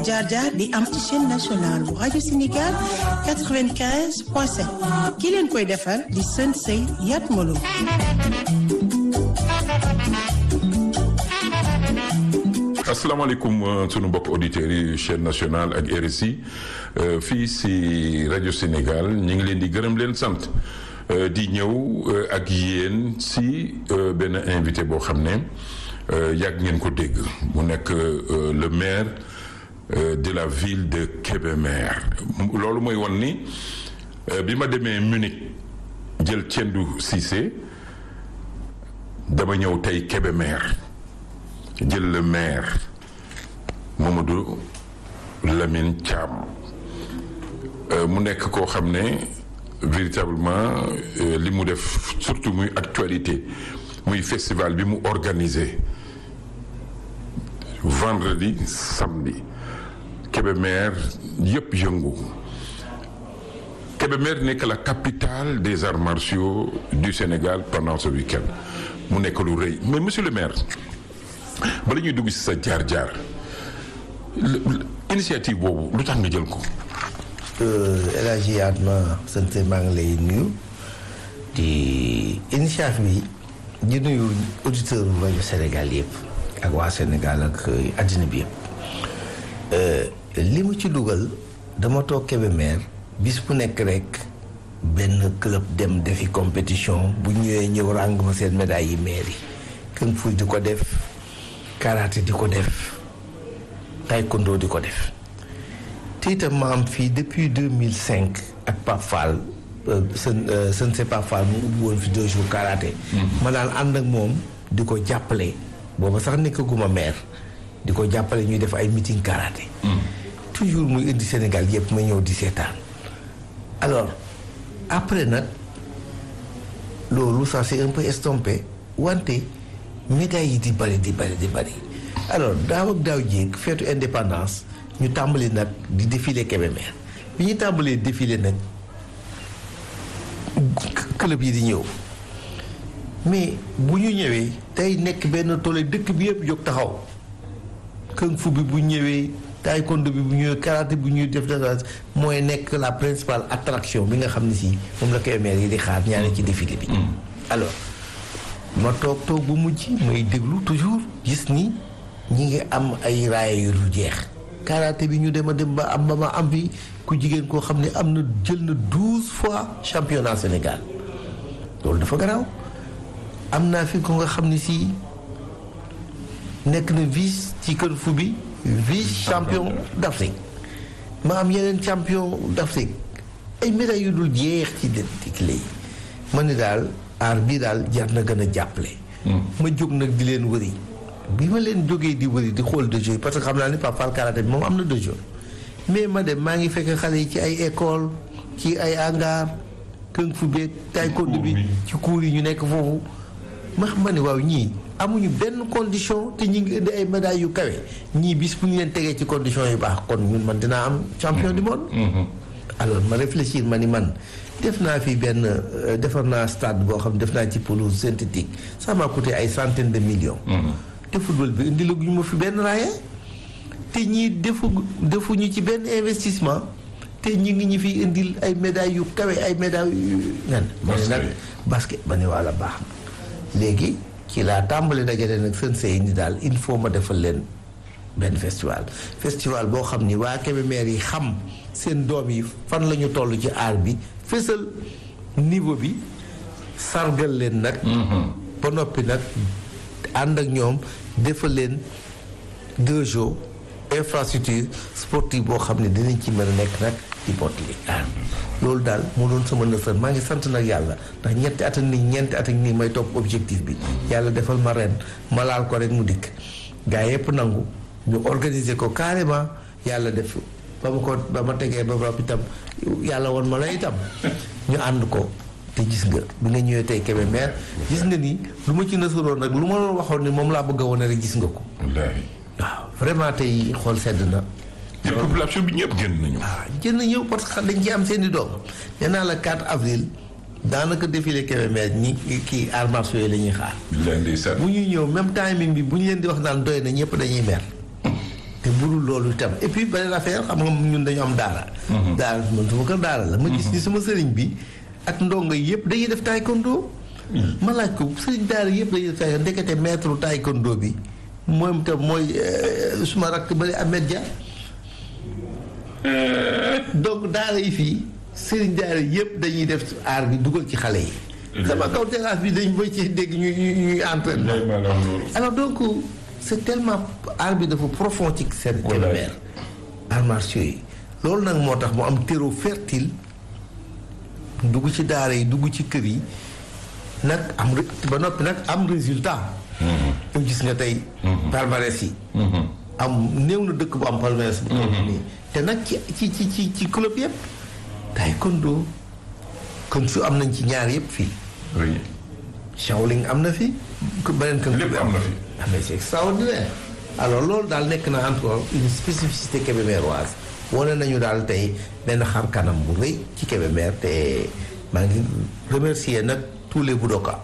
jaar-jaar di am ci chaîne nationale bu rajo Sénégal 95.7 ki leen koy defar di sën sëy Yat Malo asalaamaaleykum sunu mbokk auditeurs yi chaîne nationale ak RSI fii si rajo Sénégal ñu ngi leen di gërëm leen sant di ñëw ak yéen si benn invité boo xam ne yàgg ngeen ko dégg mu nekk le maire de la ville de Kébémer loolu mooy won ni bi ma demee Munich jël Tiendou Cissé dama ñëw tey Kébémer jël le maire Mamadou Lamine Thiam mu nekk koo xam ne véritablement li mu def surtout muy actualité muy festival bi mu organisé vendredi samedi Kébémer yëpp yëngu Kébémer nekk la capitale des arts martiaux du Sénégal pendant ce week-end mu nekk lu rëy mais monsieur le maire bala ñuy dugg ci sa jaar-jaar initiative boobu lu tax nga jël ko. El Hadji Atma sant maa ngi lay nuyu di initiative bi di nuyu auditeur rajo Sénégal yëpp ak waa Sénégal ak àddina bi yëpp li mu ci dugal dama toog Kébémer bis bu nekk rek benn club dem defi compétition bu ñëwee ñëw ràng ma seen médaille yi mairie kung fu di ko def karaté di ko def taekwondo di ko def te itam ma am fii depuis 2005 ak Pape Fall sën sën se Pape Fall mu ubbi woon fi deux jours karaté ma daan ànd ak moom di ko jàppale booba sax nekkaguma maire di ko jàppale ñuy def ay meeting karaté toujours muy indi Sénégal yëpp ma ñëw di seetaan alors après nag loolu ça c'est un peu estompé wante médailles yi di bari di bari di bari alors daaw ak daaw jéeg feetu indépendance ñu tàmbali nag di défilé Kébémer bi ñu tàmbalee défilé nag club yi di ñëw mais bu ñu ñëwee tey nekk benn toole dëkk bi yëpp jóg taxaw kung fu bi bu ñëwee taekwondo bi bu ñëwee karaté bu ñuy def dara mooy nekk la principale attraction bi nga xam ne si moom la Kébémer yi di xaar ñaane ci défilé bi alors ma toog toog bu mujj may déglu toujours gis ni ñi ngi am ay raaya yu dul jeex karaté bi ñu dem a dem ba am ba ma am fi ku jigéen koo xam ne am na jël na douze fois championnat Sénégal loolu dafa garaaw am naa fi ko nga xam ne si nekk na vice ci kër fu bi vice champion d'Afrique ma am yeneen champion d'Afrique ay médailles yu dul jeex ci déclé yi ma ne daal aar bii daal jar na gën a jàppale ma jóg nag di leen wëri bi ma leen jógee di wëri di xool dojo yi parce que xam naa ni Pape Fall karaté bi moom am na dojo mais ma dem maa ngi fekk xale yi ci ay école ci ay hangar kung fu beeg taekwondo bi ci cours yi ñu nekk foofu ma xam ma ne waaw ñii amuñu benn condition te ñu ngi indi ay médailles yu kawe ñii bis bu ñu leen tegee ci condition yu baax kon ñun man dinaa am champion du monde alors ma réfléchir ma ni man def naa fi benn defar naa stade boo xam def naa ci pelouse synthétique ça m'a coûté ay centaines de millions te football bi indi laguñu ma fi benn raaya te ñii defu defuñu ci benn investissement te ñi ngi ñu fi indil ay médailles yu kawe ay médailles yu nen ma ne nag basket ba ne walla baax na léegi ci laa tàmbali dajale nag seen sey ni daal il faut ma defal leen benn festival festival boo xam ni waa Kébémer yi xam seen doom yi fan la ñu toll ci aar bi fësal niveau bi sargal leen nag ba noppi nag ànd ak ñoom defal leen deux jours infrastructure sportive boo xam ne dinañ ci mën a nekk nag di mottali aar loolu daal moo doon sama nësër maa ngi sant nag yàlla ndax ñetti at ak nii ñeenti at ak nii may topp objectif bi yàlla defal ma ren ma laal ko rek mu dikk gaa yëpp nangu ñu organiser ko carrément yàlla def ba ma ko ba ma tegee ba bopp itam yàlla woon ma la itam ñu ànd ko te gis nga bi nga ñëwee tey Kébémer gis nga ni lu ma ci nësaroon nag lu ma doon waxoon ni moom laa bëgg a wane rek gis nga ko waaw vraiment tey xool sedd na te population bi ñëpp génn nañu. waaw jënd ñëw parce que dañ ci am seen i doom nee naa la 4 avril daanaka défilé Kébémer ñi kii arts martiaux yi la ñuy xaar billaay ndeysaan. bu ñuy ñëw même timing bi bu ñu leen di wax naan doy na ñëpp dañuy mer te budul loolu itam et puis beneen affaire xam nga ñun dañu am daara. daara man sama kër daara la. ma gis ni sama sëriñ bi ak ndongo yëpp dañuy def taekwondo. ma laaj ko sëriñ daara yëpp dañuy def taekwondo ndekete maître taekwondo bi moom itam mooy suma rakk bële Ahmed Dia. donc daara yi fii sëriñ daara yëpp dañuy def aar bi dugal ci xale yi. sama kaw terrasse bi dañ boy ci dégg ñuy ñuy ñuy entraînement. alors donc c'est tellement aar bi dafa profond ci seen Kébémer arts martiaux yi loolu nag moo tax mu am terreau fertile dugg ci daara yi dugg ci kër yi nag am ba noppi nag am résultat yow gis nga tey palmarès yi am néew na dëkk bu am palmarès bu toll nii te nag ci ci ci ci ci club yëpp taekwondo kon su am nañ ci ñaar yëpp fii oui. Shaolin am na fi beneen kan lépp am na fi. ah mais c'est extraordinaire alors loolu daal nekk na encore une spécificité kébémeroise wane nañu daal tey benn xar kanam bu rëy ci Kébémer te maa ngi remercier nag tous les budoka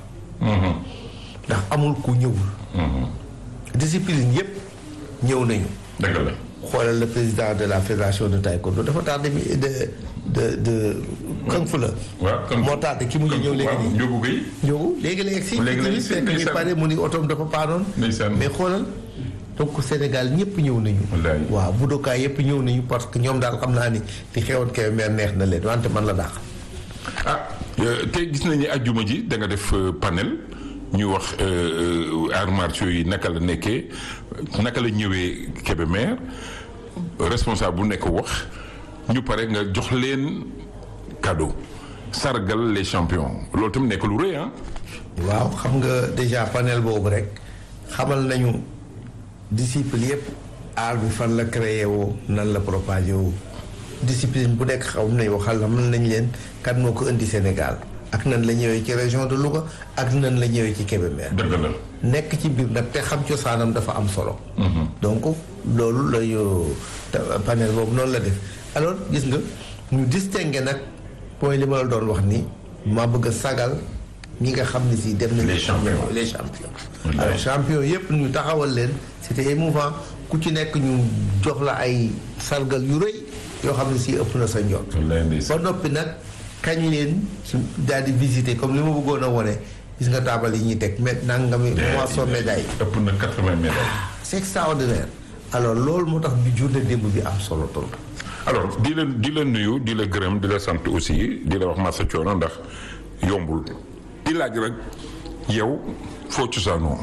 ndax amul ku ñëwul discipline yëpp ñëw nañu dëgg la. xoolal le président de la fédération de taekwondo dafa tardé mi de de de kan fu la waaw kon moo tardé ki mu ngi ñëw léegi nii Ndiogou Guèye. Ndiogou léegi la egg si Léegi la egg si, fekk ñu ndeysaan. pare mu ni otoom dafa paanoon Ndeysaan. mais xoolal donc Sénégal ñëpp ñëw nañu Wallaay. waaw budokaay yëpp ñëw nañu parce que ñoom daal xam naa ni li xewoon Kébémer neex na leen wante man la dàq ah euh, te gis nañu ajjuma ji da nga def euh, panel ñu wax euh, euh, arts martiaux yi naka la nekkee naka la ñëwee Kébémer responsable bu nekk wax ñu pare nga jox leen cadeau sargal les champions loolu tam nekk lu rëy ah. waaw xam nga déjà panel boobu rek xamal nañu discipline yëpp art bi fan la créé woo nan la propagé woo discipline bu nekk xam nañ waxal la mën nañ leen kan moo ko indi Sénégal ak nan la ñëwee ci région de Louga ak nan la ñëwee ci Kébémer dëgg la. nekk ci biir nag te xam cosaanam dafa am solo. donc loolu la ñu te- panel boobu noonu la def alors gis nga ñu distingué nag mooy li ma la doon wax ni ma bëgg a sagal ñi nga xam ne si dem nañu. Les champions. les champions. Wallaay. alors champions yëpp ñu taxawal leen c'était émouvant ku ci nekk ñu jox la ay sargal yu rëy yoo xam ne si ëpp na sa njort. wallaay ndeysaan. ba noppi nag kañ leen ci daal di visiter comme li ma bëggoon a wone gis nga taabal yi ñuy teg mais nangami moisson médaille ëpp na 80 médailles. c'est extraordinaire alors loolu moo tax bi journée démb bi am solo trop alors di la di la nuyu di la gërëm di la sant aussi di la wax massa coono ndax yombul di laaj rek yow foo cosaanoo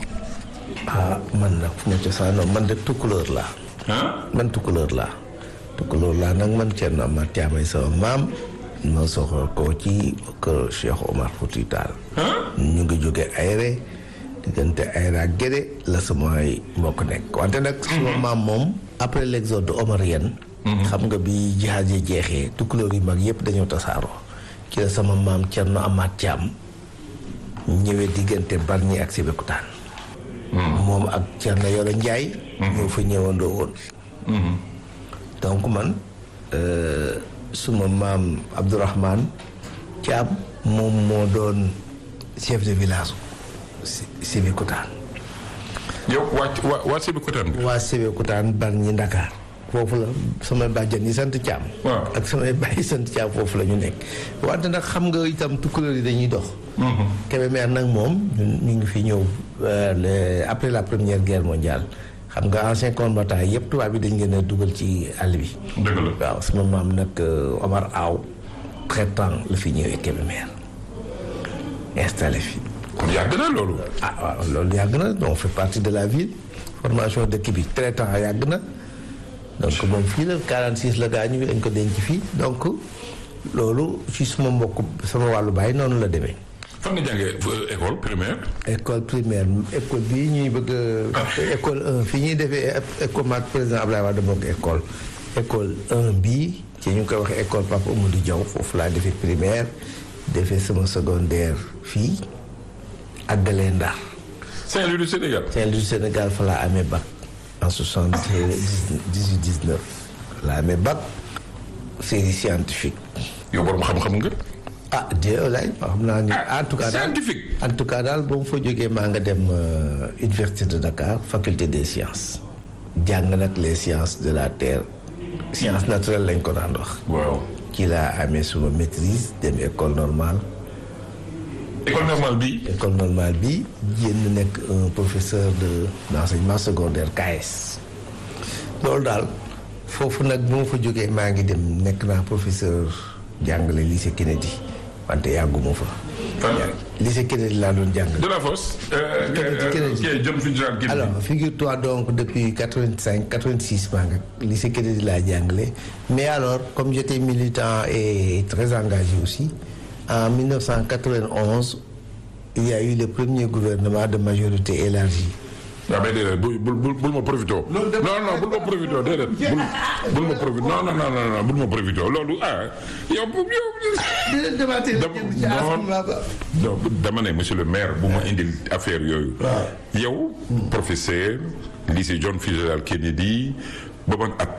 ah man nag fu ma cosaanoo man de tukkulóor laa ah man tukkulóor laa tukkulóor laa nag man Thierno Amath Thiam ay sama maam ma soxla ko ci kër Cheikh Omar Fouti Tall ñu ngi jóge Ayre diggante Ayre ak Guédé la samay mbokk nekk wante nag sama maam moom après l'exode omarien xam nga bi jihaad yi jeexee tukkulóor yu mag yëpp dañoo tasaaroo ci la sama maam Thierno Amath Thiam ñëwee diggante Bargny ak Sébikotane moom ak Thierno Yoro Ndiaye ñoo fa ñëwandoo woon donc man euh, suma maam Abdourahmane Thiam moom moo doon chef de village si Sébikotane yow waa waa waa Sébikotane bi waa Sébikotane Bargny Ndakaar foofu la samay bàjjan yi sant Thiam Waaw. ak samay bàyyi sant Thiam foofu la ñu nekk wante nag xam nga itam tukkulóor yi dañuy dox Kébémer nag moom ñun ñu ngi fi ñëw euh, le- après la première guerre mondiale xam nga ancien combattant yëpp tubaab bi dañ leen a dugal ci àll bi dëgg la waaw sama maam nag euh, Omar Aw traitant la fi ñëwee Kébémer installé fi kon yàgg na loolu ah waaw loolu yàgg na on fait partie de la ville formation dëkk bi traitant yàgg na donc moom fii la 46 la gaañu dañ ko denc fii donc loolu ci suma mbokk sama wàllu baay noonu la demee fan nga jàngee euh, école primaire école primaire école bii ñuy bëgg a école 1 fi ñuy defee école maag président Abdoulaye Wade bokk école école 1 bii ci ñu ngi koy waxee école Papa Amadou Diaw foofu laa defee primaire defee sama secondaire fii àggalee Ndar Saint-Louis du Sénégal Saint-Louis du Sénégal fa laa amee bac en soixante dix huit dix neuf laa amee bac série scientifique yow borom xam-xam nga ah Dieu laay xam naa ni en tout cas daal scientifique en tout cas daal ba mu fa jógee maa nga dem euh, université de Dakar faculté des sciences jàng nag les sciences de la terre sciences naturelles lañ ko daan wax waaw ci laa amee suma maîtrise dem école normale école normale bi école normale bi génn nekk un professeur de d'enseignement secondaire KS loolu daal foofu nag bu ma fa jógee maa ngi dem nekk naa professeur jàngale lycée Kennedy wante yàgguma fa Fan? lycée Kennedy laa doon jàngale de la fosse euh, Kennedy, euh, Kennedy. ok John Fitzgerald Kennedy alors figure-toi donc depuis 85 86 maa nga lycée Kennedy laa jàngale mais alors comme j'étais militant et très engagé aussi en 1991 il y a eu le premier gouvernement de majorité élargie waaw mais déedéet bul bul bul bul ma profité. non non bul ma profité déedéet bul bul ma profité non non non non bul ma profité loolu ah yow yow. dama non dama ne monsieur le maire bu ma indil affaire yooyu. yow professeur lycée John Fitzgerald Kennedy ba man at.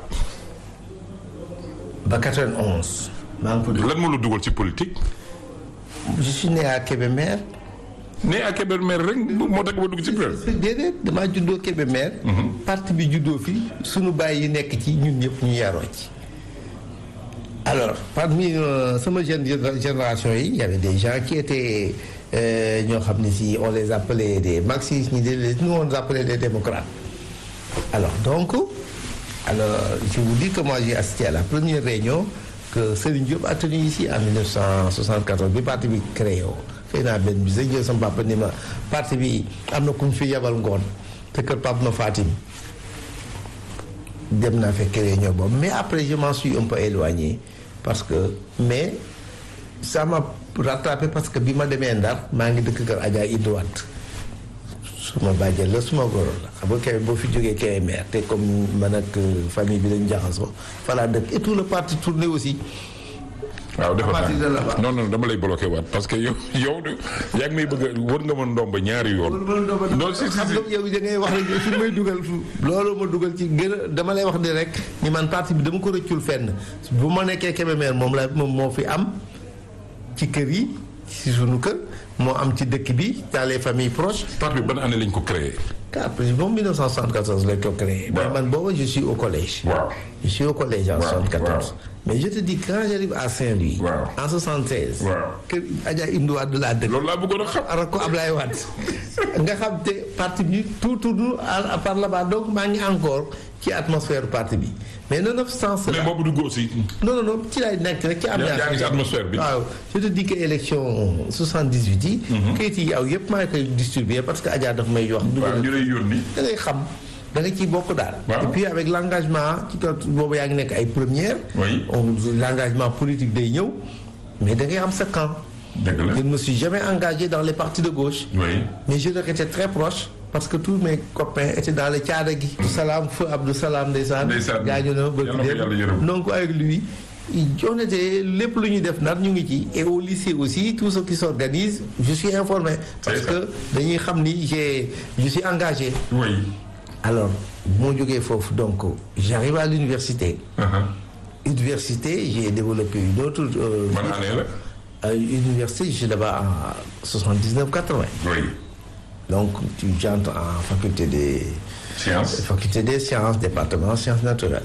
ba 91. maa ngi ko dugg lan moo la dugal ci politique. je suis né à Kébémer. né à Kébémer rek moo tax ba dugg ci biir. déedéet damaa juddoo Kébémer. parti bi juddoo fi sunu baay yi nekk ci ñun ñëpp ñu yaroo ci. alors parmi euh, sama jeune génération yi y avait des gens qui étaient euh, ñoo xam ne si on les appelait des marxistes ñi des nous on les appelait des démocrates. alors donc alors je vous dis que moi j'ai assisté à la première réunion que Serigne Diop a tenue ici en 1974 bi parti bi créé woo. xëy naa benn bi sa jël sama papa ni ma parti bi am na ku mu fi yabal ngoon te kër papa ma Fatim dem naa fekk réunion boobu mais après je m'en suis un peu éloigné parce que mais ça m'a rattrapé parce que bi ma demee Ndar maa ngi dëkk kër Adja Idouat suma bàjjen la suma goro la xam nga kay boo fi jógee Kébémer te comme man ak famille bi dañu jaxasoo falaa dëkk et tout le parti tourné aussi waaw defe partir de là-bas. naa non non dama lay bloqué waat parce que yow yow de yaa ngi may bëgg a war nga mën ndomba ñaari yoon. non si si xam si nga yow da ngay wax rek fi may dugal fu loolu ma dugal ci gën a dama lay wax ni rek ni man parti bi dama ko rëccul fenn bu ma nekkee Kébémer moom la moom moo fi am ci kër yi ci sunu kër moo am ci dëkk bi dans les familles proches parti bi ban année lañ ko créé. après moom 1974 lañ ko créé mais Waaw. man booba je suis au collège waaw. je suis au collège en Waaw, 74 waaw. mais je te dis quand j'arrive à Saint-Louis Waaw. en 76 Waaw. kër Adja Indou Wade laa dëkk loolu laa bëggoon a xam. ara ko Ablaye Wade nga xam te parti bi tout tourne à par là-bas donc maa ngi encore ci atmosphère parti bi mais nonobstant mais cela boobu du aussi. non non non ci laay nekk rek ci ambiance yaa ngi ci atmosphère bi. waaw je te dis que élection 78 yi kayit yi aw yëpp maa ngi koy distribuer parce que Adja daf may wax waaw ñu lay yónni. da ngay xam da nga ciy bokk daal Waaw. et puis avec l'engagement ci kaw boobu yaa ngi nekk ay première Oui. on l'engagement politique day ñëw mais da ngay am sa camp dëgg la. je ne me suis jamais engagé dans les partis de gauche oui. mais je leur étais très proche parce que tous mes copains étaient dans le caada gi. Abdou Salam feu Abdou Salam ndeysaan. Ndeysaan. gaañu na ba Yàlla na ko yàlla yërëm. donc avec lui on était lépp lu ñuy def nar ñu ngi ci et au lycée aussi tout ce qui s'organise je suis informé. parce C'est ça. que dañuy xam ni j'ai je suis engagé. oui. alors bu ma jógee foofu donc j'arrive à l'université Uh-huh. université j'ai développé une autre. euh, ban année la. à l'université je suis là-bas en 79 80. oui. donc tu j'entre en faculté des science. faculté des sciences département sciences naturelles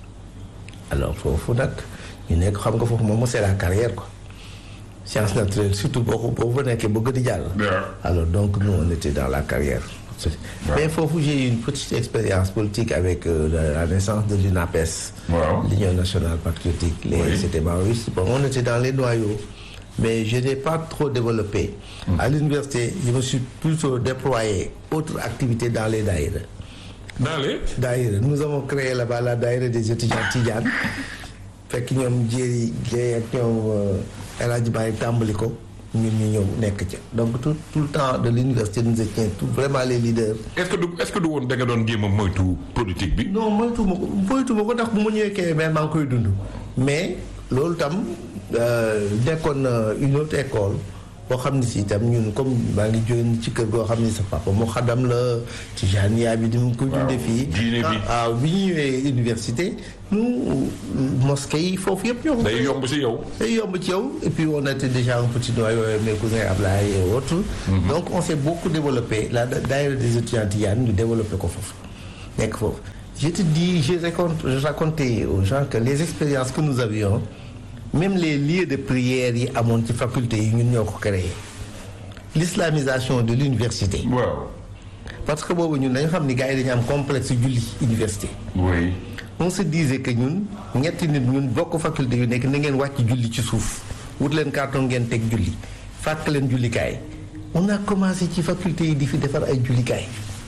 alors foofu nag ñu nekk xam nga foofu moom c'est la carrière quoi sciences naturelles surtout boo ko boo fa nekkee bëgg di jàll waaw. alors donc nous on était dans la carrière mais foofu j'ai eu une petite expérience politique avec euh, la, la naissance de l'UNAPES Waaw. l'Union nationale patriotique les Oui. c'était maoïste bon on était dans les noyaux mais je n'ai pas trop développé à l'université je me suis plutôt déployé autre activité dans les daïra dans les. daïra nous avons créé là-bas la daïra des étudiants Tidiane fekk ñoom jéeri Guèye ak ñoom euh, El Hadj Baye tàmbali ko ñun ñu ñëw nekk ca donc tout tout le temps de l'université nous étions tout vraiment les leaders est-ce que du est-ce que du woon da nga doon jéem a moytu politique bi. non moytu ma ko moytu ma ko ndax bu ma ñëwee Kébémer maa ngi koy dund mais loolu tam euh, nekkoon na une autre école boo xam ne si itam ñun comme maa ngi jógee ci kër goo xam ne sa papa mu xadam la ci jania bi di mu koy dundee fii diine bi. waaw bi ñu ñëwee université nous mosquée yi foofu yëpp ñoo ko day yomb si yow. day yomb ci yow et puis on était déjà un petit noyau mes cousins Ablaye et autres donc on s'est beaucoup développé la daayira des étudiants Tidiane ñu développé ko foofu nekk foofu je te dis je raconte je racontais aux gens que les expériences que nous avions même les lieux de prière yi amoon ci faculté yi ñun ñoo ko créé l'islamisation de l'université waaw parce que boobu ñun dañu xam ni gars yi dañu am complexe julli université oui on se disait que ñun ñetti nit ñun bokk faculté yu nekk na ngeen wàcc julli ci suuf wut leen carton ngeen teg julli fàkk leen jullikaay on a commencé ci faculté yi di fi defar ay jullikaay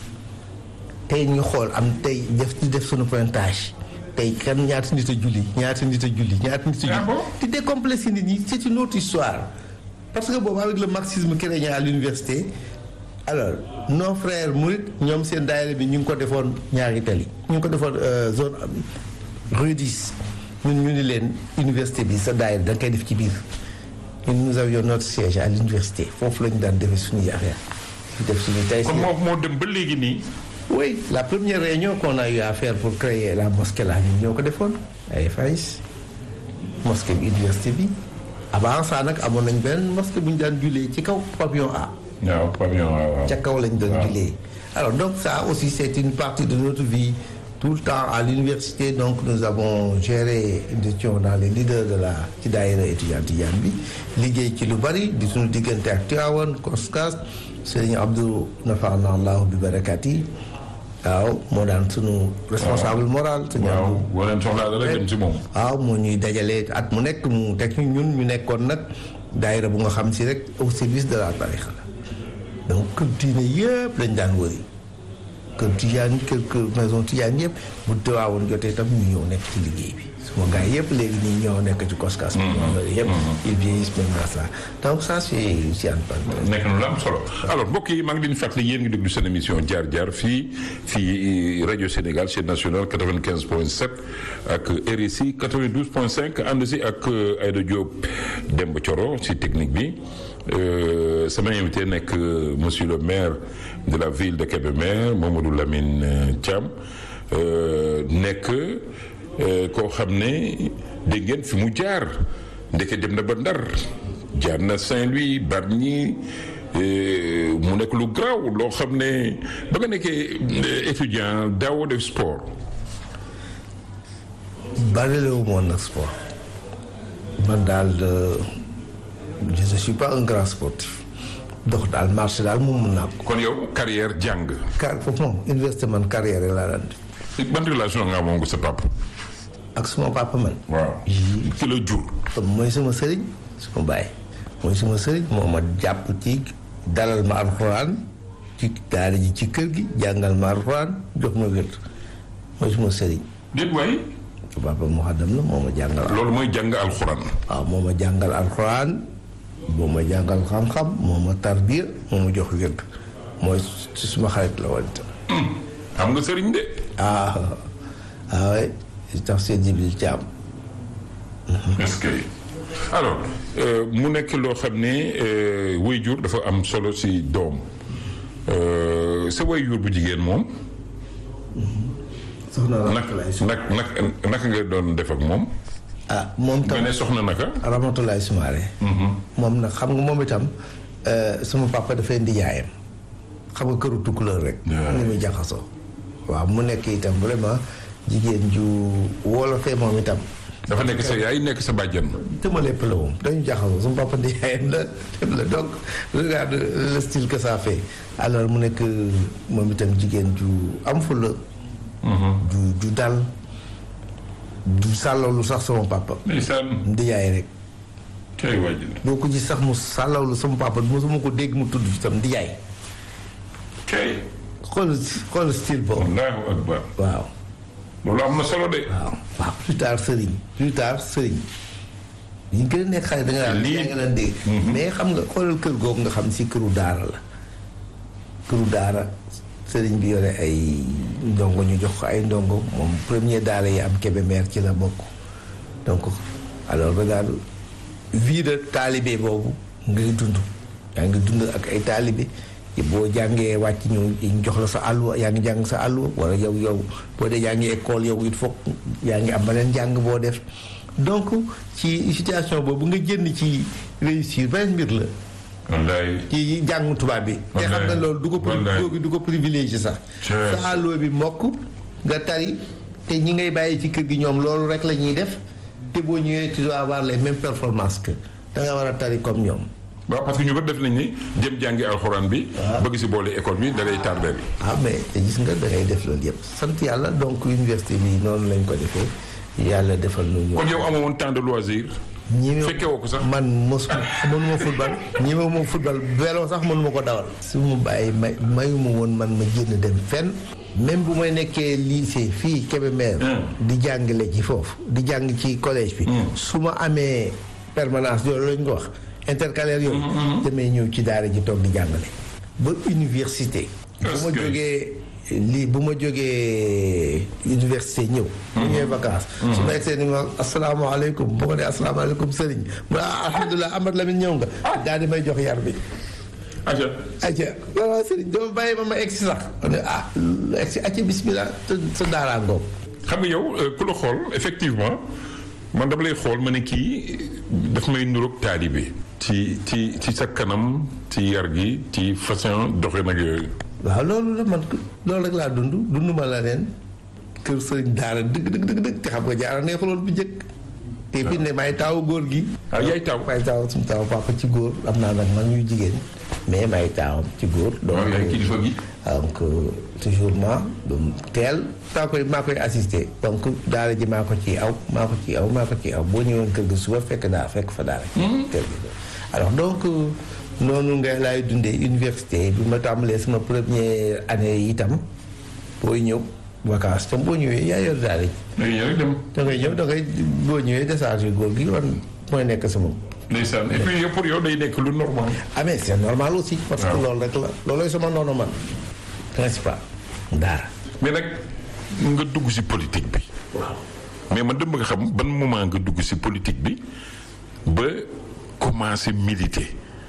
tey ñu xool am tey def di def suñu pointage tey kan ñaata nit a julli ñaata nit a julli ñaata nit a Ah julli bon di décomplexer nit ñi c'est une autre histoire parce que boobu avec le marxisme chrétien à l'université alors nos frères murit ñoom seen daayira bi ñu ngi ko defoon ñaari tali ñu ngi ko defoon euh, zone euh, rue 10 ñun ñu ni leen université bi sa daayira da nga koy def ci biir ñun nous avions notre siège à l'université foofu la ñu daan defee suñuy affaire di def suñuy tey kon moo moo dem ba léegi nii oui la première réunion qu'on a eu à faire pour créer la mosquée là ñun ñoo ko defoon ay FAIS mosquée bi université bi avant ça nag amoon nañ benn mosquée bu ñu daan jullee ci kaw pavillon A waaw pavillon waaw waaw ca kaw lañ doon waaw. jullee alors donc ça aussi c'est une partie de notre vie tout le temps à l'université donc nous avons géré nous étions dans les leaders de la ci daayira étudiant Tidiane bi liggéey ci lu bari di suñu diggante ak Tivaouane Koskas Serigne Abdou Nafaana Allahu bi barakat yi waaw moo daan sunu responsable moral Serigne waaw Abdou boo leen soxlaa dara dem ci moom waaw moo ñuy dajalee at mu nekk mu teg ñu ñun ñu nekkoon nag daayira bu nga xam si rek au service de la tarixa la donc kër diine yëpp lañ daan wëri kër tijaan kër kër maison tijaan yëpp bu tewaawoon jotee tam ñu ñëw nekk ci liggéey bi suma gars yëpp léegi nii ñoo nekk ci koskas bi loolu yëpp ils vieillissent maintenant ça donc ça c'est c'est une parenthèse nekk na lu am solo alors mbokk yi maa ngi leen di fàttali yéen ngi déglu seen émission jaar jaar fii fii rajo Sénégal chaîne nationale 95 point 7 ak RSI 92 point 5 ànd si ak Aïda Diop Demba Thioro si technique bi Euh, sama invité nekk euh, monsieur le maire de la ville de Kébémer Mamadou Lamine euh, Thiam euh, nekk euh, koo xam ne dégg ngeen fi mu jaar ndeke dem na ba Ndar jaar na Saint-Louis Bargny euh, mu nekk lu garaaw loo xam ne ba nga nekkee euh, étudiant daawoo def sport barilewu moon nag sport man daal euh, je ne suis pas un grand sportif dox daal marché daal moom mun naa ko kon yow carrière jàng car foofu moom université man carrière rek laa daan def ban relation nga amoon ko sa papa ak suma papa man waaw ki la jur mooy sama sëriñ suma baay mooy sama sëriñ moo ma jàpp ci dalal ma alxuraan ci daara ji ci kër gi jàngal ma alxuraan jox ma wér mooy suma sëriñ déet waay papa mu xaddam la moo ma jàngal loolu mooy jàng alxuraan waaw moo ma jàngal alxuraan moo ma jàngal xam-xam moo ma tarbiya moo ma jox wér mooy ci suma xarit la woon itam xam nga sëriñ de ah ah oui tax seen Jibril Caam est-ce que alors euh, mu nekk loo xam ne euh, waajur dafa am solo si doom Euh, sa waajur bu jigéen moom soxna nak nak nak naka nga doon def ak moom ah moom nga tam ne soxna naka Ramatulaay Sumaare moom nag xam nga moom itam euh, sama papa dafay indi yaayam xam nga këru tukkuleur rek Yeah. ni muy jaxasoo waaw mu nekk itam vraiment jigéen ju wolofee moom itam dafa nekk sa yaay nekk sa bàjjan dama lépp la moom dañu jaxasoo sama papa di yaayam la dem la donc regarde le style que ça fait alors mu nekk moom itam jigéen ju am fulla ju ju dal du sàllawlu sax sama papa ndeysaan di yaay rek kay waajur boo ko gis sax mu sàllawlu sama papa mosuma ko dégg mu tudd itam di yaay kay xool xool style boobu allahu akbar waaw loolu am na solo de waaw waaw plus tard sëriñ plus tard sëriñ yi gën a nekk xale da nga daan Lii- yaa nga daan dégg mais xam nga xoolal kër googu nga xam si këru daara la këru daara sëriñ bi yore ay ndongo ñu jox ko ay ndongo moom premier daara yi am Kébémer ci la bokk donc alors regarde vie de taalibe boobu ngay dund yaa ngi dund ak ay taalibe boo jàngee wàcc ñu ñu jox la sa àlluwa yaa ngi jàng sa àlluwa wala yow yow boo dee yaa ngi école yow it foog yaa ngi am beneen jàng boo def donc ci situation boobu nga jënd ci réussir beneen mbir la wallaay ci jàngu tubaab bi te xam nga loolu du ko pri- Wallaay. du ko privilégié sax Cheers. sa àlluwa bi mokk nga tari te ñi ngay bàyyi ci kër gi ñoom loolu rek la ñuy def te boo ñëwee tu dois avoir les mêmes performances que da nga war a tari comme ñoom. waaw parce que ñu bëri def nañ ni jëm jàngi alxuraan bi. bëgg si boole école bi da lay tardé. ah mais te gis nga da ngay def loolu yëpp sant yàlla donc université bi noonu lañ ko defee yàlla defal nu ñu. kon yow amoo woon temps de loisir. ñi fekke woo ko sax. man mos mënuma football ñi ma ma football vélo sax mënuma ko dawal. su ma bàyyi may mayuma woon man ma génn dem fenn. même bu may nekkee lycée fii Kébémer. di jàngale ci foofu di jàng ci collège bi. su ma amee permanence yooyu lañ ko wax intercalaire yooyu. damay ñëw ci daara ji toog di jàngale. ba université. bu ma jógee lii bu ma jógee université ñëw. bu ñëwee vacances. su ma egsee ni ma asalaamaaleykum bu ko dee asalaamaaleykum sëriñ mu ne ah alhamdulilah Amad Lamine ñëw nga. daal di may jox yar bi. aja aja waaw sëriñ doo bàyyi ma ma egsi sax. ma ne ah egsi aca bismillah sa sa daaraa ngoog. xam nga yow ku la xool effectivement man dama lay xool ma ne kii daf may nuroog taalibe ci ci ci sa kanam ci yar gi ci façon doxe nag yooyu. waaw loolu la man loolu rek laa dund dund ma la leen kër sëriñ daara dëgg dëgg dëgg dëgg te xam nga jaara neexuloon bu njëkk. te fi ne may taawu góor gi. ah yaay taaw may taaw suñu taaw papa ci góor am naa nag man ñuy jigéen mais may taawam ci góor. donc waaw yaay kilifa gi. donc toujours ma teel maa koy maa koy assisté donc daara ji maa ko ci aw maa ko ci aw maa ko ci aw boo ñëwoon kër gi suba fekk daa fekk fa daara. kër gi alors donc noonu nga laay dundee université bi ma tàmbalee sama première année yi itam booy ñëw vacances tam boo ñëwee yaa yor daara ji. da ngay ñëw rek dem. da ngay ñëw da ngay boo ñëwee décharge góor gi man mooy nekk sama. ndeysaan et puis yow pour yow day nekk lu normal. ah mais c'est normal aussi. parce que loolu rek la loolooy sama noonu man principal daara. mais nag nga dugg ci politique bi. waaw. mais man dama nga xam ban moment nga dugg ci politique bi ba commencer militer.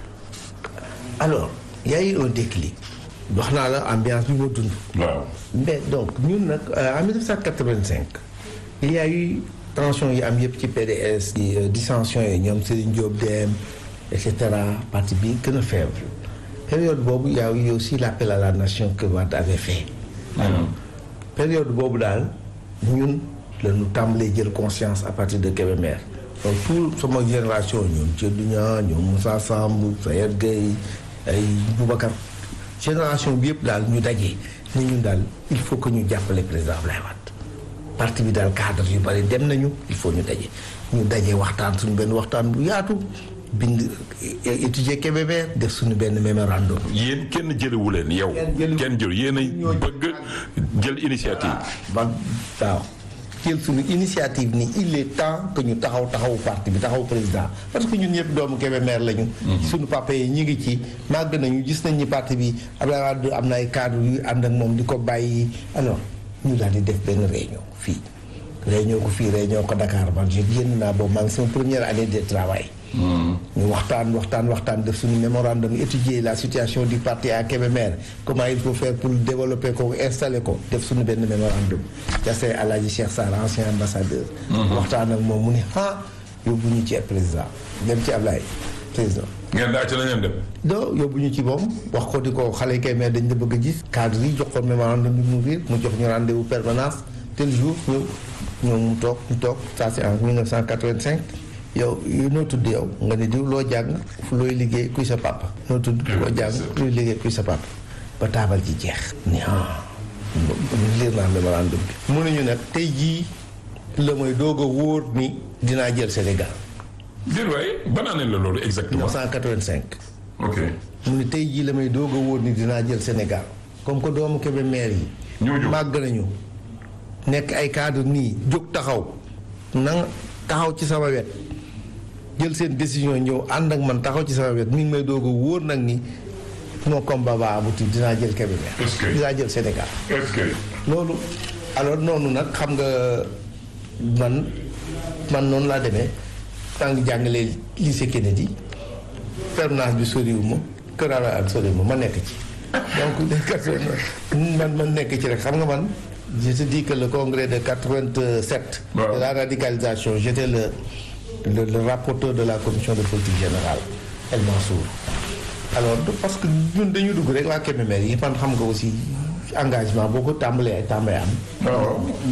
alors y a eu un déclic. wax naa la ambiance bi ma dund. waaw. mais donc ñun nag en 1985 il y a eu tension yi am yëpp ci PDS. di dissension yi ñoom Serigne Diop dem et cetera parti bi gën a faible. période boobu y a eu aussi l'appel à la nation que Wade avait fait. période boobu daal ñun la ñu tàmbalee jël conscience à partir de Kébémer. donc tout sama génération ñoom Thierno Niang ñoom Moussa Samb Sayer Gueye ay Boubacar génération bi yëpp daal ñu daje ni ñun daal il faut que ñu jàppale président Abdoulaye Wade parti bi daal cadre yu bari dem nañu il faut ñu daje ñu daje waxtaan suñu benn waxtaan bu yaatu bind étudier Kébémer def suñu benn mémorandum yéen kenn jëlewu leen yow. Kenn jëlewu- kenn jël yéen a bëgg jël initiative. ba waaw jël suñu initiative ni il est temps que ñu taxaw taxawu parti bi taxaw président parce que ñun ñëpp doomu Kébémer lañu. suñu papa yi ñu ngi ci màgg nañu gis nañ ni parti bi Abdoulaye Wade am na ay cadre yu ànd ak moom di ko bàyyi alors ñu daal di def benn réunion fii. réunion ko fii réunion ko Dakar man je génn naa boobu maa ngi sama première année de travail. ñu waxtaan waxtaan waxtaan def suñu mémorandum étudier la situation du parti à Kébémer comment il faut faire pour développer ko installer ko def suñu benn mémorandum jase Alhaji Cheikh Sarr ancien ambassadeur waxtaan ak moom mu ne ah yóbbu ñu ci président dem ci Ablaye président ngeen daa ci la ngeen dem. doo yóbbu ñu ci moom wax ko di ko xale Kébémer dañ la bëgg a gis cadre yi jox ko mémorandum bi mu riir mu jox ñu rendez-vous permanence tel jour ñu ñoom mu toog ñu toog ça c'est en 1985 yow yow noo tudd yow nga ne diw loo jàng fu looy liggéey kuy sa papa noo tudd loo jàng looy liggéey kuy sa papa ba taabal ji jeex ni ah liir naa mémorandum bi mu ne ñu nag tey jii la mooy doog a wóor ni dinaa jël Sénégal déet waaye ban année la loolu exactement. 1985 ok. mu ne tey jii la may doog a wóor ni dinaa jël Sénégal comme que doomu Kébémer yi ñoo jóg. màgg nañu nekk ay cadre nii jóg taxaw na taxaw ci sama wet jël seen décision ñëw ànd ak man taxaw ci sama wet mi ngi may doog a wóor nag ni mon combat va aboutir dinaa jël Kébémer Est-ce que- dinaa jël Sénégal est-ce que. loolu alors noonu nag xam nga man man noonu laa demee maa ngi jàngalee lycée Kennedy permanence bi soriwuma kër Ara ak soriwuma ma nekk ci donc de quatre-vingt man man nekk ci rek xam nga man je te dis que le congrès de 87 Waaw. de la radicalisation j'étais le, le le rapporteur de la commission de politique générale El Mansour alors de- parce que ñun dañu dugg rek waa Kébémer yi man xam nga aussi engagement boo ko tàmbalee ay tàmbalee am waaw